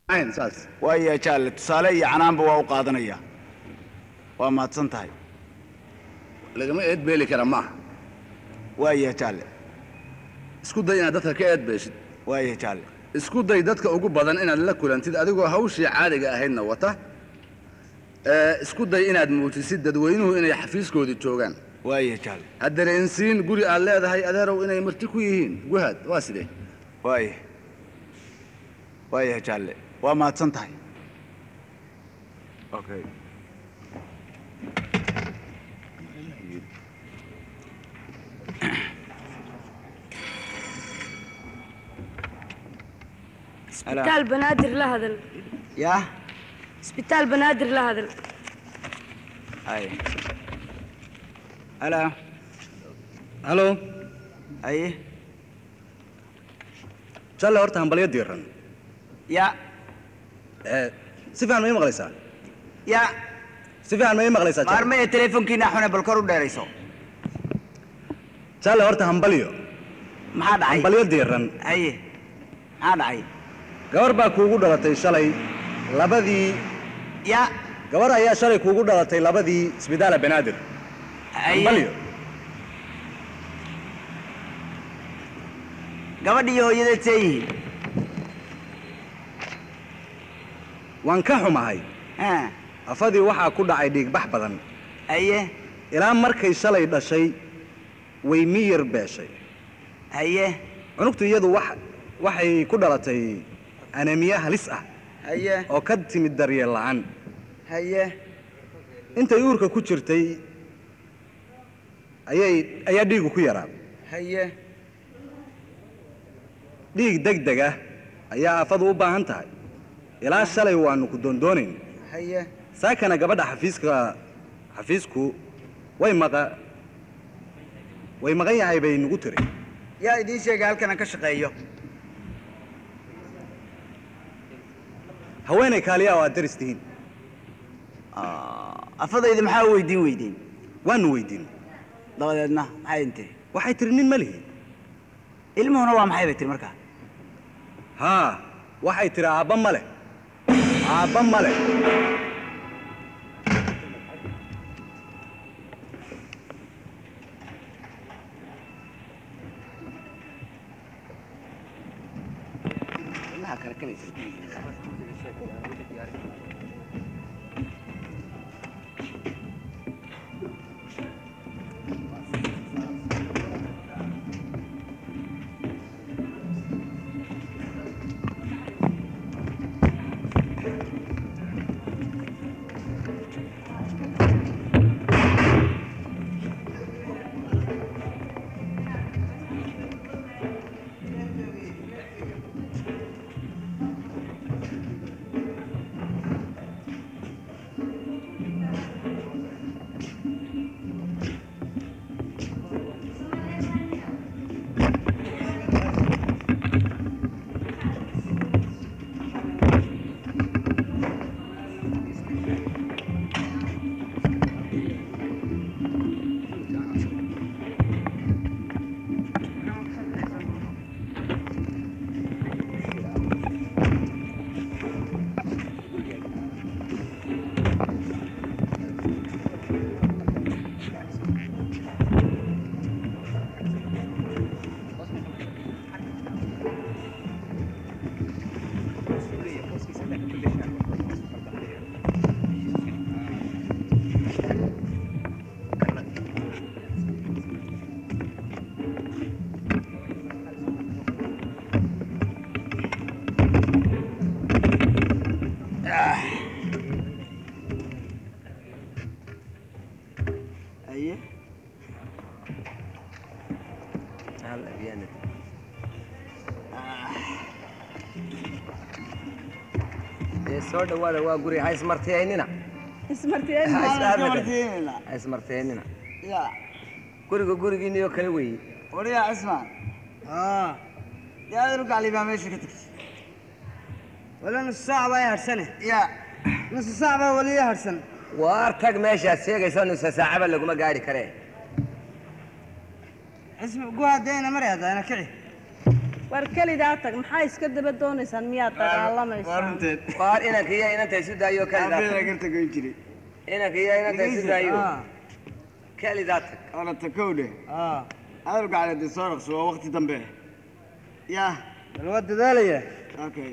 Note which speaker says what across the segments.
Speaker 1: ayn saas
Speaker 2: waaya jaalle tusaale iyo canaanba waa u qaadanaya waa mahadsan tahay
Speaker 1: lagama eedbeeli kara maaha
Speaker 2: waaya jaalle
Speaker 1: isku day inaad dadka ka eedbeeshid
Speaker 2: waaya jaalle
Speaker 1: isku day dadka ugu badan inaad la kulantid adigoo hawshii caadiga ahaydna wata ee isku day inaad muujisid dadweynuhu inay xafiiskoodii joogaan
Speaker 2: waaya jaalle
Speaker 1: ha dareensiin guri aad leedahay adeerow inay marti ku yihiin guhaad waa sidee
Speaker 2: waaya waaya jaalle waa mahadsan tahay okay
Speaker 3: isbitaal banaadir la hadal
Speaker 2: yaa
Speaker 3: isbitaal banaadir la hadal
Speaker 2: ay halo
Speaker 4: halo
Speaker 2: aye
Speaker 4: jalle horta hambalyo diiran
Speaker 2: ya
Speaker 4: Eh, si fiican ma ii maqlaysaa
Speaker 2: ya
Speaker 4: si fiican ma ii maqlaysaa Jalle?
Speaker 2: maarmaya teleefonkiina xune bal kor u dheerayso
Speaker 4: jalle horta hambalyo
Speaker 2: maxaa dhacay
Speaker 4: hambalyo diiran
Speaker 2: haye maxaa dhacay
Speaker 4: gabar baa kuugu dhalatay shalay labadii
Speaker 2: ya
Speaker 4: gabar ayaa shalay kuugu dhalatay labadii isbitaala banaadir hambalyo
Speaker 2: gabadhii hooyadeed see yihiin
Speaker 4: waan ka xumahay
Speaker 2: ha
Speaker 4: afadii waxaa ku dhacay dhiigbax badan
Speaker 2: haye
Speaker 4: ilaa markay shalay dhashay way miyir beeshay
Speaker 2: haye
Speaker 4: cunugtu iyadu wax waxay ku dhalatay anemiya halis ah
Speaker 2: haye
Speaker 4: oo ka timid daryeel la'aan
Speaker 2: haye
Speaker 4: intay uurka ku jirtay ayay ayaa dhiigu ku yaraa
Speaker 2: haye
Speaker 4: dhiig deg deg ah ayaa afadu u baahan tahay ilaa shalay waannu ku doondoonayn
Speaker 2: haye
Speaker 4: saakana gabadha xafiiska xafiisku way maqa way maqan yahay bay nagu tiri
Speaker 2: yaa idiin sheegay halkan aan ka shaqeeyo
Speaker 4: haweenay kaaliya oo aad daris tihiin
Speaker 2: afadayda maxaa weydiin weydiin
Speaker 4: waannu weydiin
Speaker 2: dabadeedna maxay intiri
Speaker 4: waxay tiri nin ma lihi
Speaker 2: ilmuhuna waa maxay bay tiri markaa
Speaker 4: haa waxay tiri aabba ma leh aabba ma leh
Speaker 2: haye
Speaker 5: ee soo dhawaada waa guri ha ismartiyaynina ha ismartiyaynina
Speaker 2: ya
Speaker 5: guriga gurigiinniyo kale weeye
Speaker 2: wariyaa cismaan yaa adu gaclibaa meesha ka tagtay
Speaker 6: wala nus saac baa i hadhsane
Speaker 2: ya
Speaker 6: nus saac baa wali i hadhsan
Speaker 5: waar tag meeshaad sheegayso nusa saacaba laguma gaadhi karee
Speaker 6: cismi guhadeena mari haddaana kici
Speaker 7: war kelidaa tag maxaa iska daba doonaysaan miyaad
Speaker 2: waa
Speaker 7: dagaalamaysaa
Speaker 2: runteed
Speaker 5: waar inanka iyo inanta isu daayo kalidaa
Speaker 2: aabbeeda
Speaker 5: tag
Speaker 2: garta goyn jiray
Speaker 5: inanka iyo inanta isu daayo kalidaa tag
Speaker 2: olata kowdhe
Speaker 6: aa
Speaker 2: adal gacaleed soo raqso waa waqti dambe yaa
Speaker 6: bal waa dadaalaya
Speaker 2: okay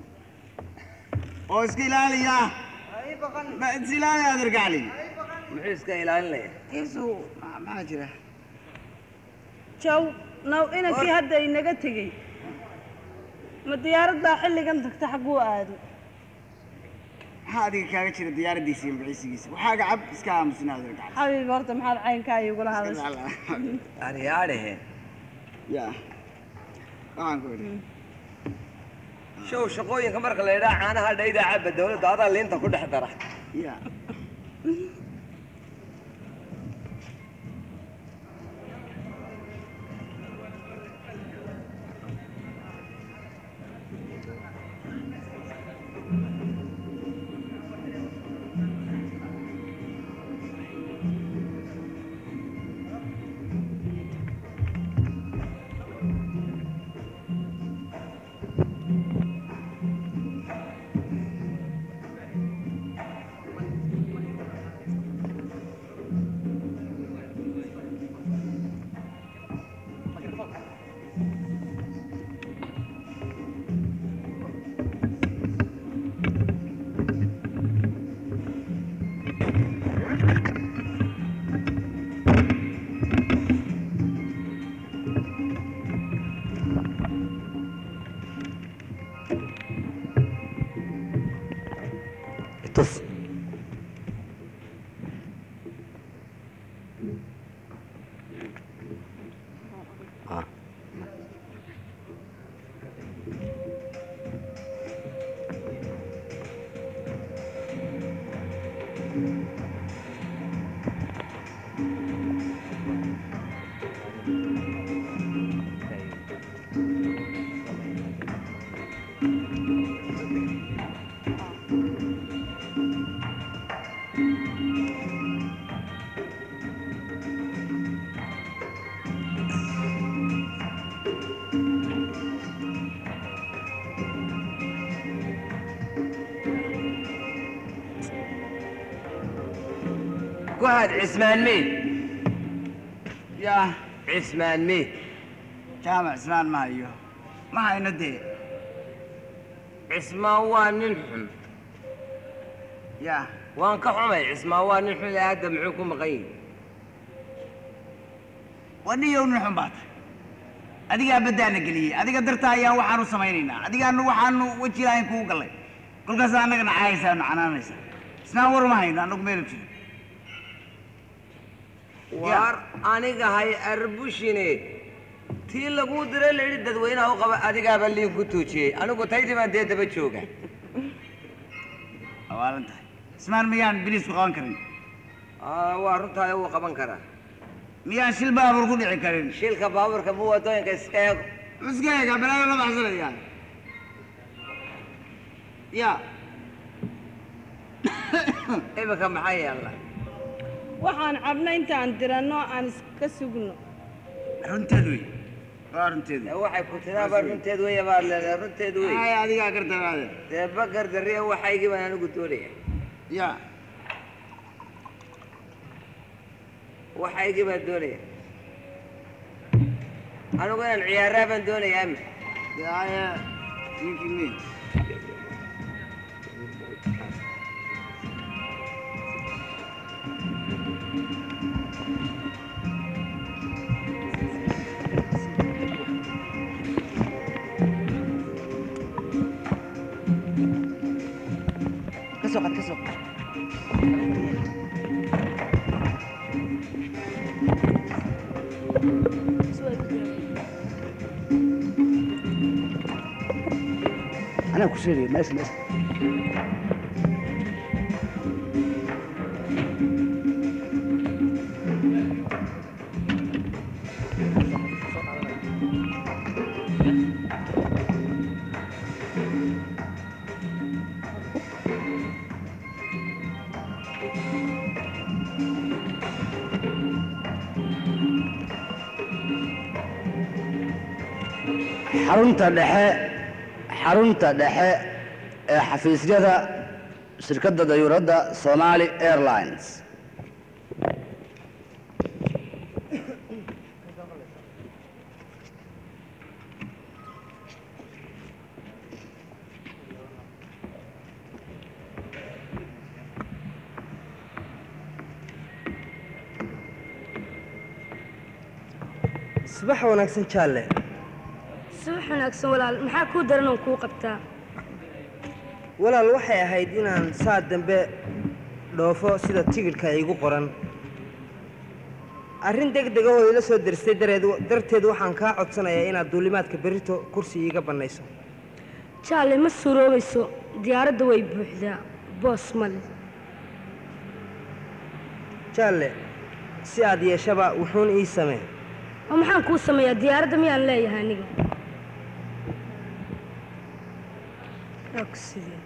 Speaker 2: oo iska ilaaliya ma is ilaali adar gacli
Speaker 5: muxuu iska ilaalinaya
Speaker 2: isu ma- maxaa jira
Speaker 7: jaw naw inankii hadda inaga tegey ma diyaaraddaa xilligan tagta xagguu aado
Speaker 2: maxaa adiga kaaga jira diyaaradiisa iyo maciisigiisa waxaaga cab iska aamusina adar gacli
Speaker 7: xabiib horta maxaad caynkaa igula hadashay
Speaker 5: aryaadhehe
Speaker 2: ya waxaan ku idhi
Speaker 5: show shaqooyinka marka la yidhaha caanaha dhayda cabba dawladda adaa liinta ku dhex dara
Speaker 2: ya
Speaker 5: tus ku had cismaan meyd
Speaker 2: ya
Speaker 5: cismaan meyd
Speaker 2: jaamac islaan ma hayo ma hayno dee
Speaker 5: cismaan waa nin xun
Speaker 2: ya
Speaker 5: waan ka xumay cismaan waa nin xun ee hadda muxuu ku maqan yihi
Speaker 2: waniyow nin xun baata adigaa baddaana geliyey adiga darta ayaan waxaan u samaynaynaa adigaanu waxaanu weji lahayn kugu gallay kolkaas annagana caayaysaa nu canaanaysaa isnaan war ma hayno annagu meelu jiro
Speaker 5: waar aniga hay arbushine tii laguu diray la yidhi dadweynaha u qaba adigaaba liin ku tuujiyey anigu taydii baan dee daba jooga
Speaker 2: awaalan tahay ismaan miyaan biliisku qaban karin
Speaker 5: Aa, waa runtaada wuu qaban karaa
Speaker 2: miyaan shil baabur ku dhici karin
Speaker 5: shilka baabuurka mu wadooyinka iska eego
Speaker 2: iska eega balaayo la baxsanaya ya
Speaker 5: iminka maxaa yaalla
Speaker 7: waxaan cabna intaan diranno aan iska sugno
Speaker 2: runteed wey waa runteed
Speaker 5: Dee waxay ku tiraaba runteed weya baad leedahay runteed wey
Speaker 2: ay adigaa gartanaade
Speaker 5: dee bakar darriya waxaygii baan anigu doonaya
Speaker 2: ya
Speaker 5: waxaygii baan doonaya anigu inaan ciyaaraa baan doonayaa mi
Speaker 2: dee aya ninkii mi
Speaker 6: ka soo qad ka soo qad anaa ku sheegaya meesha meesha xarunta dhexe xarunta dhexe ee xafiisyada shirkadda dayuuradda somali airlines
Speaker 8: subax wanaagsan jaalle
Speaker 3: subax wanaagsan walaal maxaa kuu daran oon kuu qabtaa
Speaker 8: walaal waxay ahayd inaan saa dambe dhoofo sida tigidhka iigu qoran arrin deg dega oo ila soo deristay dareed darteed waxaan kaa codsanayaa inaad duulimaadka berrito kursi iiga bannayso
Speaker 3: jaalle ma suuroobayso diyaaradda way buuxdaa boos male
Speaker 8: jaalle si aad yeeshaba wuxuun ii samee
Speaker 3: oo maxaan kuu sameeyaa diyaaradda miyaan leeyahay aniga og sidee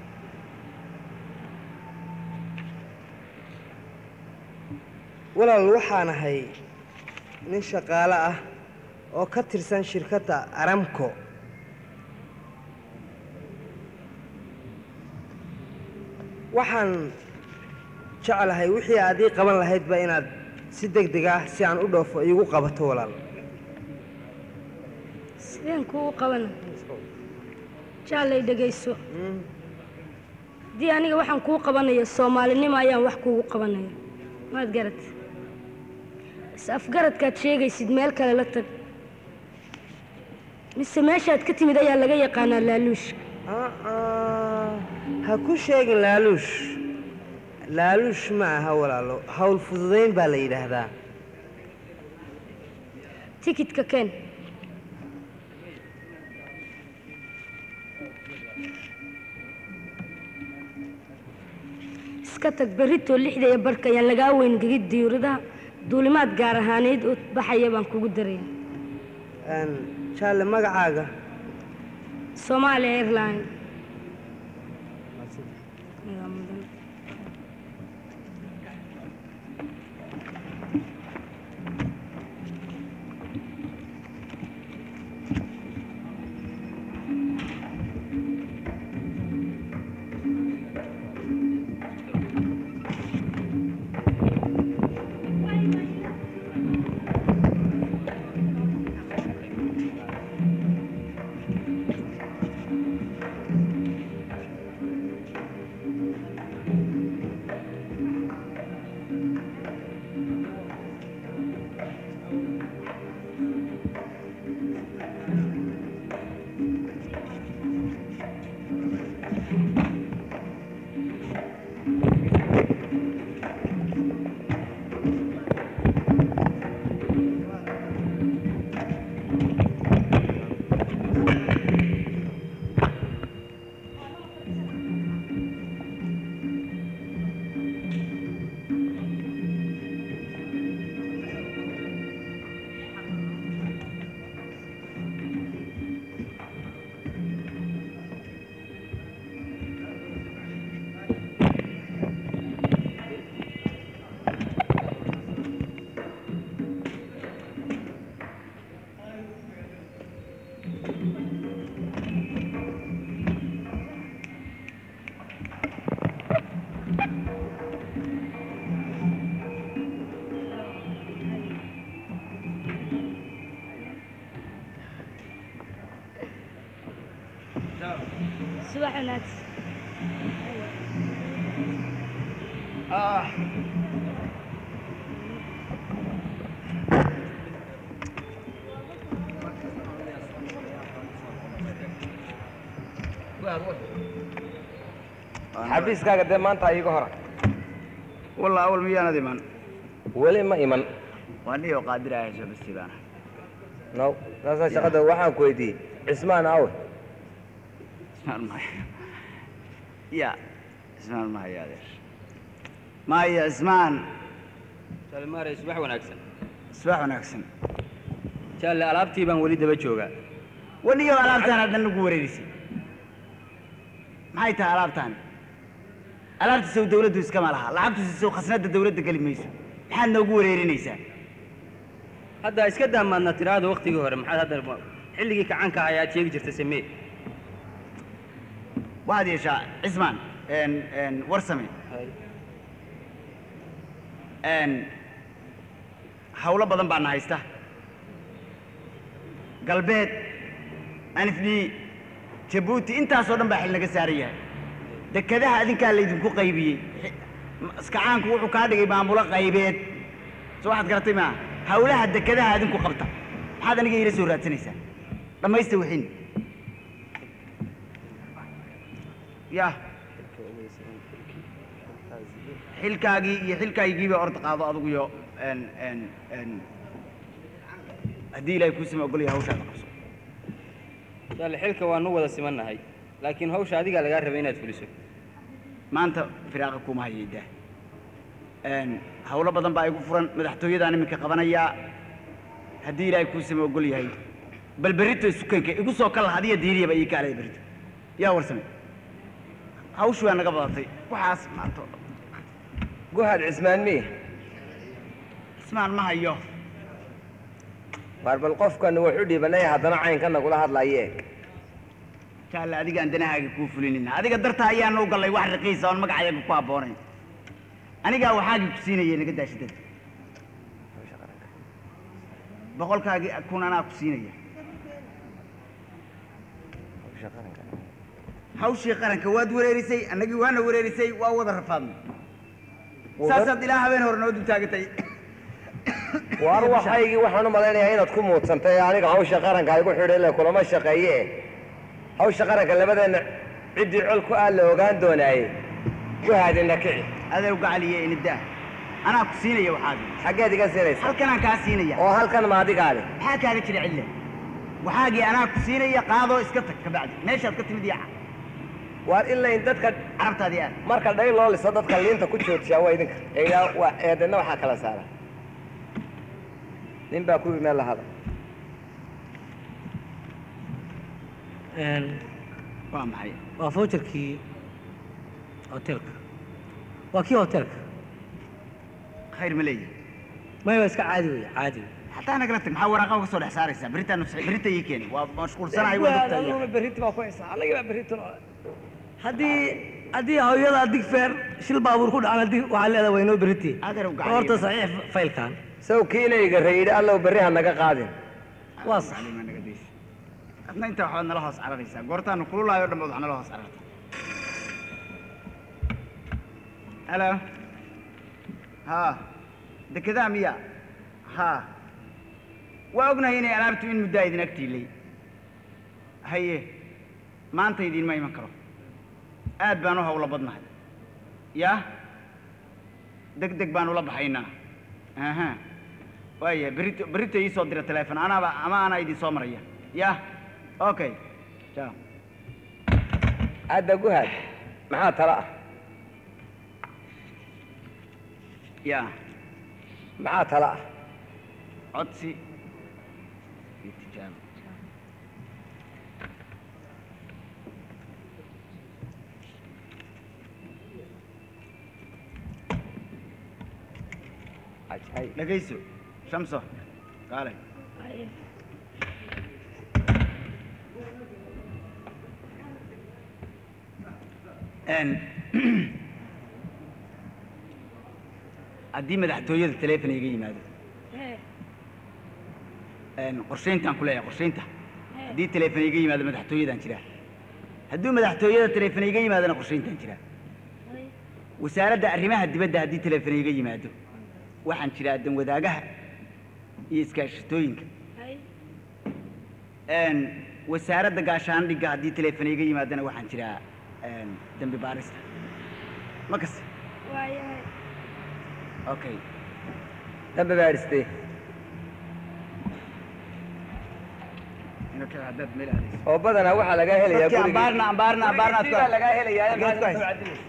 Speaker 8: walaal waxaan ahay nin shaqaale ah oo ka tirsan shirkadda aramco waxaan jeclahay wixii aad ii qaban lahaydba inaad si deg deg ah si aan u dhoofo iigu qabato walaal
Speaker 3: sideen kuu qabana jaallay dhegayso haddii aniga waxaan kuu qabanayo soomaalinimo ayaan wax kuugu qabanaya maad garat is afgaradkaad sheegaysid meel kale la tag mise meeshaad ka timid ayaa laga yaqaanaa laaluushka
Speaker 8: aa ha ku sheegin laaluush laaluush ma aha walaalo hawl fududayn baa la yidhaahdaa
Speaker 3: tikidka keen iska tag berritoo lixda iyo barhka ayaan lagaa weyn gegid diyuuradaha duulimaad gaar ahaaneed oo baxaya baan kugu daraya
Speaker 8: Een, jaalle magacaaga
Speaker 3: Somalia Airline subax wanaagsan
Speaker 5: xafiiskaaga dee maanta iiga hora
Speaker 2: والله أول ميانا دي من
Speaker 5: weli ma iman
Speaker 2: وأني قادر على شو بستيبان
Speaker 5: no saasaa shaqada waxaan ku weydiiyey cismaan awe
Speaker 2: اسمع الماي يا اسمع الماي يا دير ما يا اسمان
Speaker 9: salmaare subax wanaagsan
Speaker 2: اسمع ونكسن
Speaker 9: jaalle alaabtii baan weli daba joogaa
Speaker 2: ونيو ألابتان هذا نقول وريسي ما هي تها ألابتان ألابت سو دولة دوس كمالها لعبت سو خسنة الدولة دقل ميسو حنا نقول ورينيسا
Speaker 9: hadda iska daamaadna tiraahdo waktigii hore maxaad hadda xilligii kacaanka ahaa ayaad sheegi jirtay samee
Speaker 2: waxaad yeeshaa cismaan een, een, warsame een, hawlo badan baana haysta galbeed anifdhi jabuuti intaasoo dhan baa xil naga saaran yahay dekedaha adinkaa laydinku qaybiyey Xi- ma- iskacaanku wuxuu kaa dhigay maamulo qaybeed soo waxaad garatay maa hawlaha dekedaha adinku qabta maxaad aniga iila soo raadsanaysaa dhammaysta wixiin ya xilkaagii iyo xilkaygiiba orda qaado adigu iyo een, een, een, haddii ilaahay kuu sima ogolaya hawshaada qabso
Speaker 9: jaale xilka waanu wada simannahay laakiin hawsha adigaa lagaa rabay inaad fuliso
Speaker 2: maanta firaaqa kuma hayaydaa een, hawlo badan baa igu furan madaxtooyadaan iminka qabanayaa haddii ilaahay kuu sima ogol yahay bal berrito isukanka igu soo kala hadiya diiriyaba ii kaalaya berrito yaa warsame hawshu waa naga badatay waxaas maanta oo dhan
Speaker 5: guhad cismaan miya
Speaker 2: ismaan ma hayo
Speaker 5: waar bal qofkan wuxu dhibanay haddana caynka nagula hadlaye
Speaker 2: jaalle adigaan danahaaga kuu fulinina adiga darta ayaana u gallay wax raqiisa oon magacayaga ku habboonayn anigaa waxaagii ku siinaya naga daashidada boqolkaagii kun anaa ku siinaya hawshii qaranka waad wareerisay annagii waana wareerisay waa wada rafaadnay saasaad ilaa habeen hore noo dul taagatay
Speaker 5: waar waxaygii waxaan u malaynayaa inaad ku muudsantay aniga hawsha qaranka igu xidhay le kulama shaqeeye hawsha qaranka labadeenna ciddii col ku aad la ogaan doonaaye guhaadina kici
Speaker 2: adeer gacaliye inidaa anaa ku siinaya waxaagii
Speaker 5: xaggeed iga siinaysa
Speaker 2: halkanaan kaa siinaya
Speaker 5: oo halkan ma adigaale
Speaker 2: maxaa kaaga jira cille waxaagii anaa ku siinaya qaadoo iska tag kabacdi meeshaad ka timid yaca
Speaker 5: waar ilayn dadka
Speaker 2: carabtaadii aad
Speaker 5: marka dhay loo liso dadka liinta ku joojiyaa waa idinka eegaa waa eedana waxaa kala saara nin baa ku yimi meel lahada
Speaker 2: waa maxay
Speaker 10: waa voucherkii hotelka waa kii hotelka
Speaker 2: khayr ma leeyahay
Speaker 10: maya waa iska caadi wey caadi wey
Speaker 2: hataa nagala tag maxaa waraaqa uga soo dhex saaraysaa berritaan nus- berrita ii keeni waa mashquulsanahay waa
Speaker 10: aduguna
Speaker 2: dogtaya
Speaker 10: berriti baa ku haysaa anagii baa berriti haddii haddii hooyada dig feer shil baabuur ku dhacan haddii waxaa leedahay waynoo berriti
Speaker 2: adeer u gacaliye
Speaker 10: horta saxiix faylkan
Speaker 5: saw kiinayga rayidhi allow berri ha naga qaadin
Speaker 10: waa sax
Speaker 2: Gacaliye naga daysa adna intaa waxaad nala hoos cararaysaa goortaanu kululaayo dhammood wax nala hoos cararta halo ha dekedaa miya ha waa ognahay inay alaabtu in muddaa idin agtiilay haye maanta idiinma iman karo aad baan u hawlo badnahay yaa deg deg baan ula baxaynaa aha waaya berrito berrito ii soo dira teleefon anaaba ama anaa idin soo maraya yah okay ciao
Speaker 5: hadda guhaad maxaa tala ah
Speaker 2: ya
Speaker 5: maxaa tala ah
Speaker 2: codsi iyo tijaabo
Speaker 5: ajay
Speaker 2: dhegayso shamso kaalay n haddii madaxtooyada teleefon iga yimaado n qorshayntaan ku leeyahay qorshaynta haddii teleefon iga yimaado madaxtooyadaan jiraa hadduu madaxtooyada teleefon iga yimaadona qorshayntaan jiraa wasaaradda arrimaha dibadda haddii teleefon iga yimaado waxaan jiraa dan wadaagaha iyo iskaashatooyinka n wasaaradda gaashaandhigga haddii teleefon iga yimaadona waxaan jiraa n dembi baarista ma kase okay
Speaker 5: dambe baadhistay
Speaker 2: inaka haddaad meel aadayso
Speaker 5: oo badanaa waxaa lagaa helayaa
Speaker 2: dadkii ambaarna ambaarna ambaarna aad ku
Speaker 5: baa lagaa helayaa
Speaker 2: Xageed ku haysaa?
Speaker 5: maadin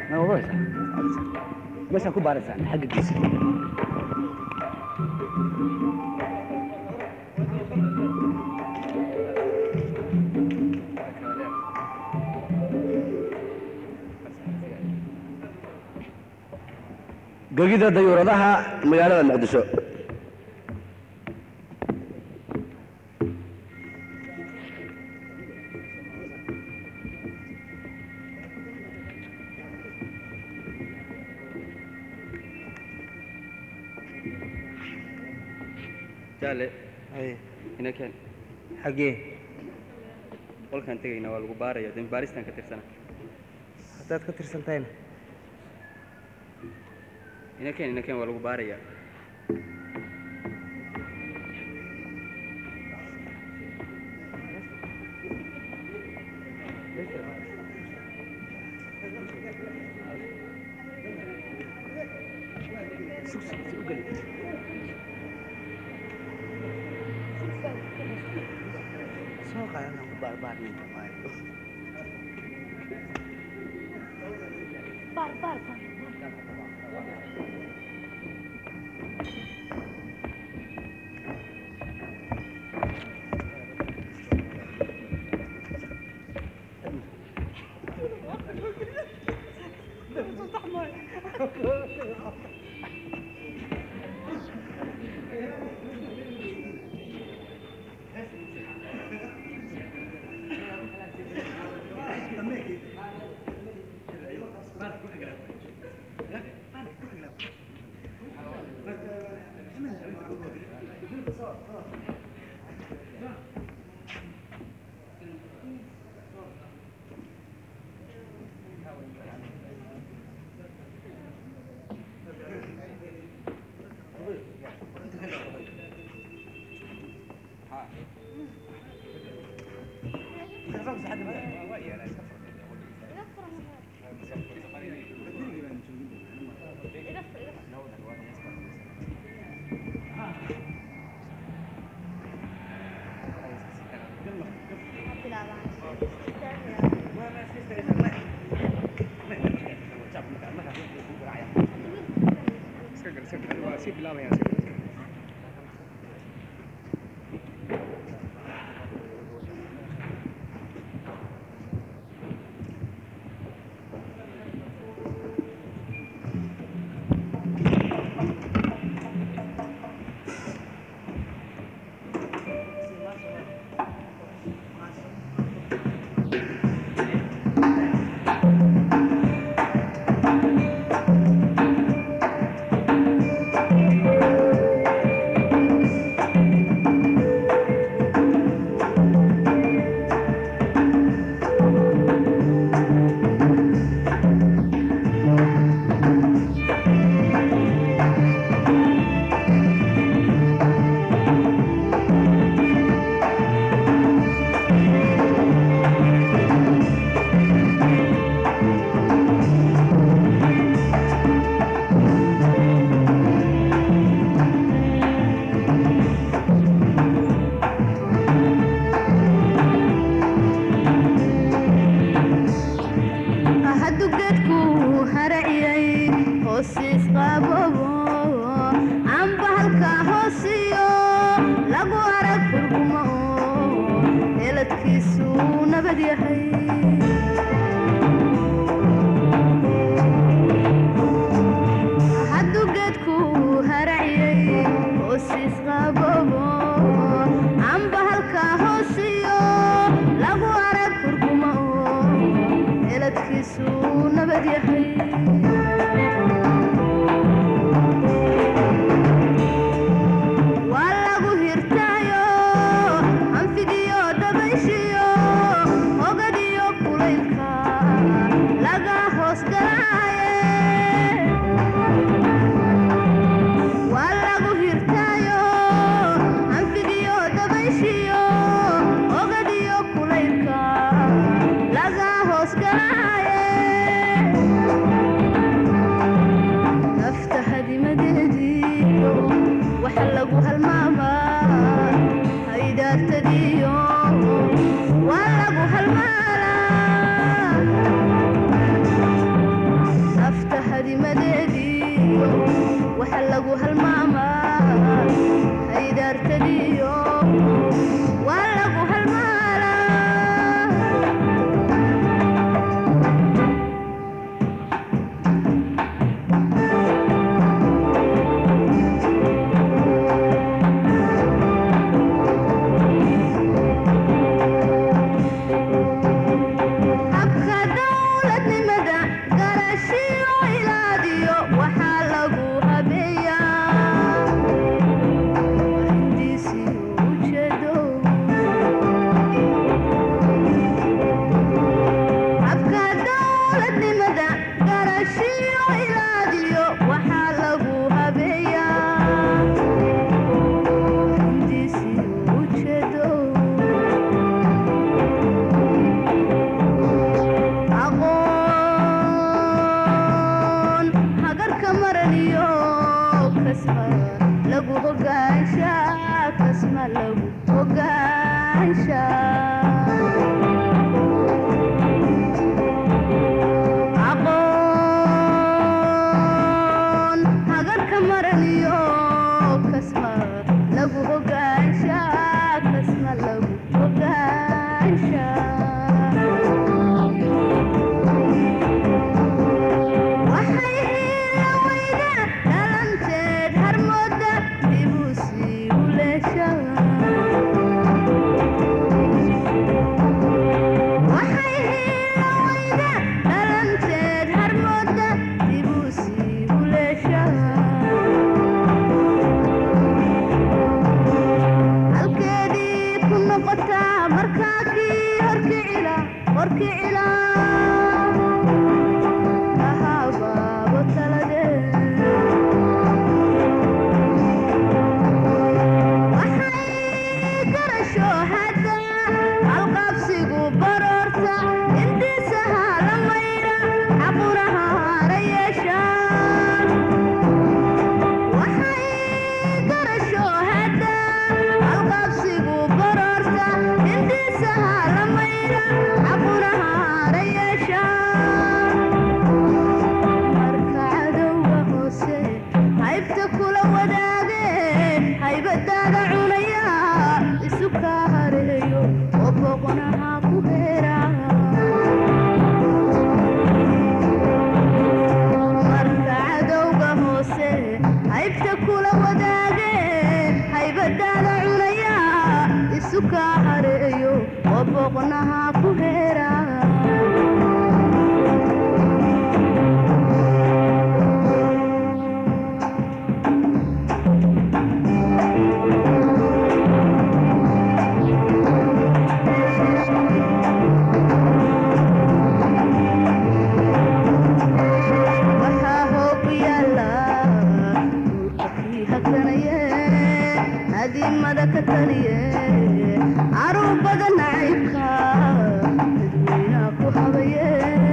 Speaker 6: ma ogaaysaa meeshaan ku baaraysaan xagga geesi gegida dayuuradaha magaalada muqdisho
Speaker 9: jaale
Speaker 8: Haye,
Speaker 9: ina keen
Speaker 8: xaggee
Speaker 9: qolkaan tegayna waa lagu baaraya dembi baaristaan ka tirsana
Speaker 8: haddaad ka tirsan tahayna
Speaker 9: ina keen ina keen waa lagu baaraya
Speaker 8: soo qaadana
Speaker 11: haddu geedku haraciyay hoosiis qabobo amba halka hoosiyo lagu arag furgumo heladkiisu nabad yahay haddu geedku haraciyay hoosiis qabobo amba halka hoosiyo lagu arag furgumo heladkiisu nabad yahay waa lagu hirtaayo anfigiyo dabayshiyo hogadiyo kulaylka laga hoos galaaye waa lagu hirtaayo anfigiyo dabayshiyo hogadiyo kulaylka laga hoos galaaye lagu halmaamaa haydaartadiyo waa lagu halmaalaa habka dowladnimada garashiyo ilaadiyo waxaa lagu habeeyaa hindiisiyo ujeedo habka dowladnimada garashiyo ilaadiyo waxaa lagu habeeyaa hindiisiyo ujeedo aqoon hagarka maraniyo kasma lagu hogaansha kasma lagu hogaansha aqoon hagarka maraniyo kasma lagu hogaansha kasma lagu hogaansha waxay ila weyda dhalanteed harmooda dibuu sii uleesha waxay ila weyda dhalanteed harmooda dibuu sii uleesha halkeedii ku noqotaa markaa kii horkicila horkicila ahabaabo taladeed waxay garasho hadda halqabsigu baroorta intiisaha la mayra xaquraha hara yeeshaan waxay garasho hadda halqabsigu baroorta intiisaha la mayra xaquraha hara yeeshaan marka cadowga hoose haybta kula wadaageen haybadaada cunaya isu kaa hareeyo oo boqonaha ku heera marka cadowga hoose haybta kula wadaageen haybadaada cunaya isu kaa hareeyo oo boqonaha ku heera waxaa hoog yaala duurka kii hakanaye adiimada ka taliye caruubada nacaybka dadweynaha ku habaye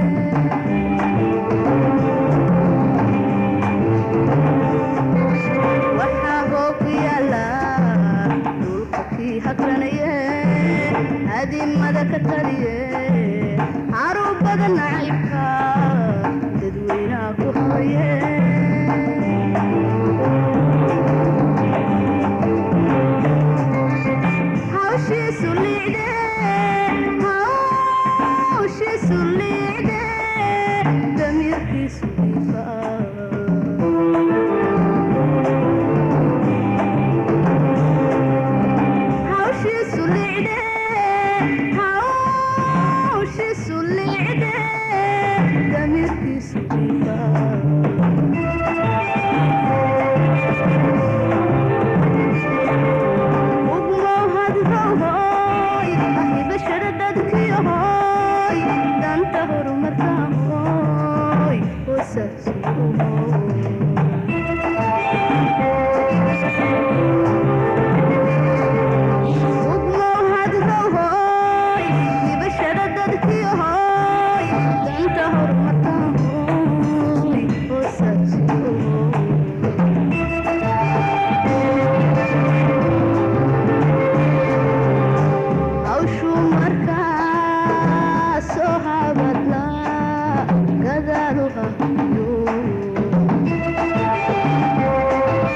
Speaker 11: waxaa hoog yaala dhulka kii hakranaye adiimada ka taliye caruubada nacaybka dadweynaha ku habaye hawshiisu liicde hawshiisu liicde damiirkiisu dhiifaa hawshiisu liicde hawshiisu liicde damiirkiisu dhiifaa ugmow hadrohoy ahibashada dadkiyohoy danta horumarkaahoy ugmow hadrohoy hibashada dadkiyohoy danta horumarkaahoy hawshuu markaa soo habadla gadaalu hayo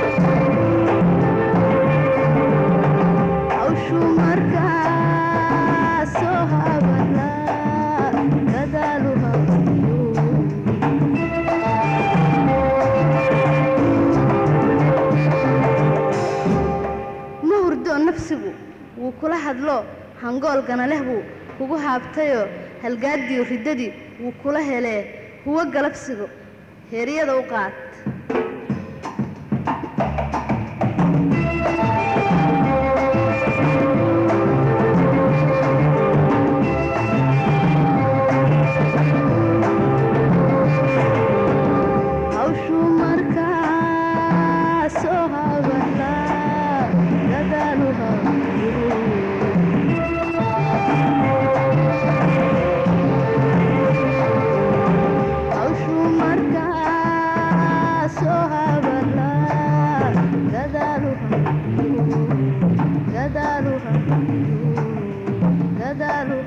Speaker 11: hangoolkana leh buu kugu haabtayoo halgaadiyo riddadii wuu kula helee huwo galabsigo heeryada u qaad hawshuu markaa soo habataa dadaalu hawshuu markaa soo habataa dadaalu dadaalu dadaalu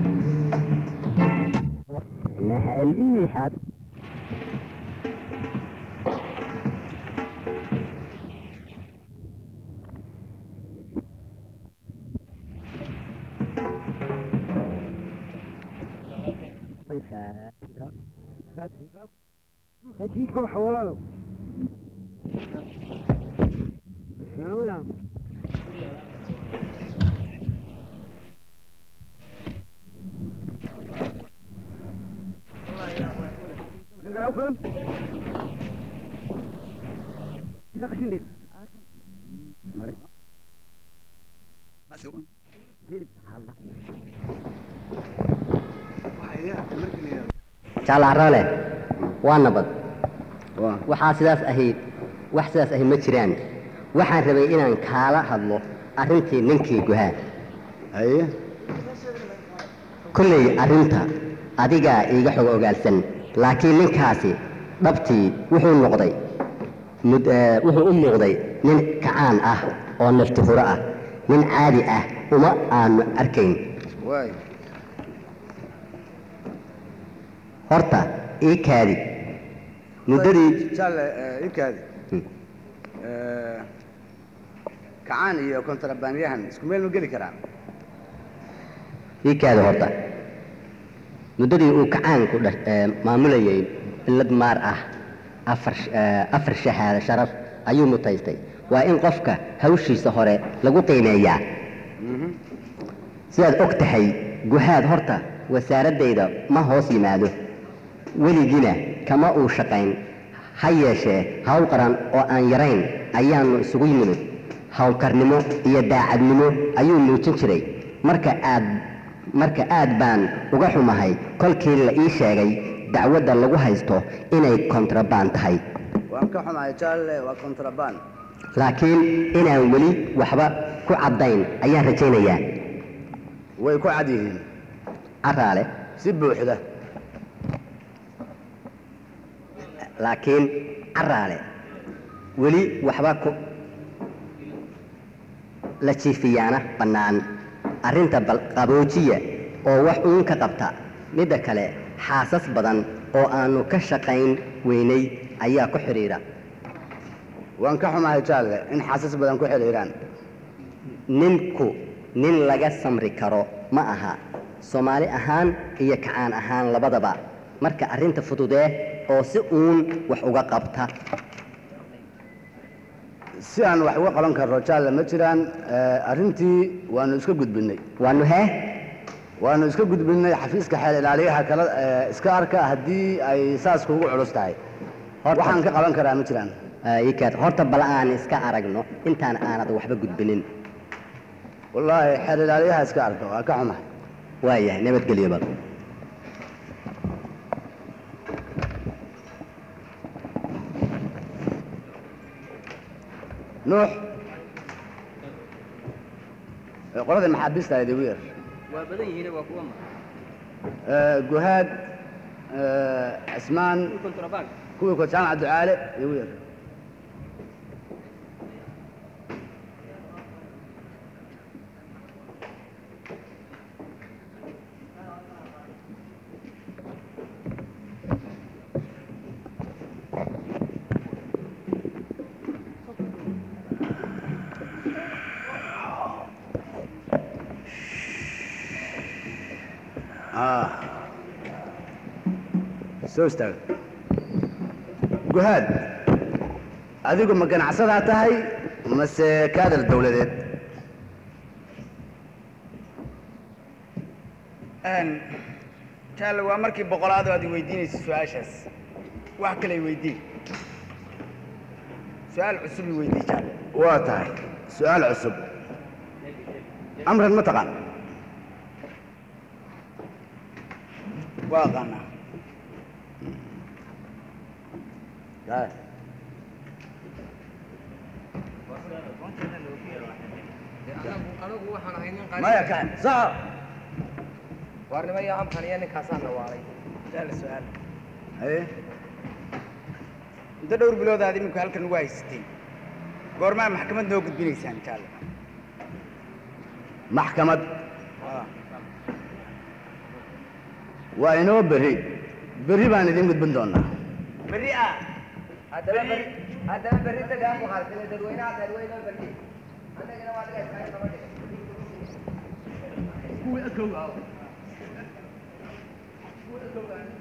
Speaker 12: jaalaaraale waa nabad waxaa sidaas ahayd wax sidaas ahayd ma jiraan waxaan rabay inaan kaala hadlo arrintii ninkii guhaa
Speaker 1: haye
Speaker 12: kolley arrinta adigaa iiga xog ogaalsan laakiin ninkaasi dhabtii wuxuu noqday mud- eh, wuxuu u muuqday nin kacaan ah oo nafti huro ah nin caadi ah uma aanu arkayn
Speaker 1: waay
Speaker 12: horta ii kaadi muddadii
Speaker 1: jaale inkaadi kacaan iyo kontrabanyahan isku meel ma geli karaan
Speaker 12: ii kaadi horta muddadii uu kacaanku dha- eh, maamulayay billad maar ah afar sh- eh, afar shahaado sharaf ayuu mutaystay waa in qofka hawshiisa hore lagu qiimeeyaa sidaad og tahay guhaad horta wasaaraddayda ma hoos yimaado weligiina kama uu shaqayn ha yeeshee hawl qaran oo aan yarayn ayaannu isugu yimid hawlkarnimo iyo daacadnimo ayuu muujin jiray marka aad marka aad baan uga xumahay kolkii la ii sheegay dacwadda lagu haysto inay kontrabaan tahay
Speaker 1: waan ka xumahay jaale waa kontraband
Speaker 12: laakiin inaan weli waxba ku caddayn ayaan rajaynayaa
Speaker 1: way ku cad yihiin
Speaker 12: caraale
Speaker 1: si buuxda
Speaker 12: laakiin caraale weli waxba ku la jiifiyaana bannaan arrinta bal qaboojiya oo wax uun ka qabta midda kale xaasas badan oo aannu ka shaqayn weynay ayaa ku xidhiidha
Speaker 1: waan ka xumahay jaale in xaasas badan ku xidhiiraan
Speaker 12: ninku nin laga samri karo ma aha soomaali ahaan iyo kacaan ahaan labadaba marka arrinta fududee oo si uun wax uga qabta
Speaker 1: si aan wax uga qaban karno jaale ma jiraan eh, arrintii waanu iska gudbinnay
Speaker 12: waanu hee
Speaker 1: waanu iska gudbinnay xafiiska xeel ilaaliyaha kala eh, iska arka haddii ay saas kuugu culus tahay waxaan ka qaban karaa ma jiraan
Speaker 12: ikaad horta bal aan iska aragno intaan aanad waxba gudbinin
Speaker 1: wallaahi xeel ilaaliyaha iska arka waa ka xumahay
Speaker 12: waayahay nabadgelyo bal
Speaker 1: nuux eh, qoladii maxaabiista ahayd igu yar
Speaker 9: waa badan yihiin waa kuwa ma
Speaker 1: Eh, guhaad eh, cismaan
Speaker 9: kontrabaan
Speaker 1: kuwii ko jaamaca ducaale igu yar ah soo istaag guhaad adigu ma ganacsadaa tahay mase kaadar dawladeed
Speaker 2: jaalle waa markii boqolaad oo aad i weydiinaysa su-aashaas wax kale i weydii su-aal cusub i weydii jaalle
Speaker 1: waa tahay su-aal cusub amran ma taqaan
Speaker 2: waa aqaanaa
Speaker 5: anigu waxaan ahay nin
Speaker 2: maya ka saca
Speaker 5: waarnimo iyo amkan iyo ninkaasaa nawaalay
Speaker 2: jaalle su-aal
Speaker 1: haye
Speaker 2: muddo dhowr bilood aad iminku halkan ugu haysateen goormaa maxkamad noo gudbinaysaan jaalle
Speaker 1: maxkamad waa inoo berri berri baan idin gudbin doonaa
Speaker 2: berri ah
Speaker 5: haddaba berri haddaba berri dagaan ku harsane dadweynaha dadweyne berri annagana waa dhiga iskaga qaba dhiga
Speaker 2: kuwii akowga
Speaker 5: kuwa akowga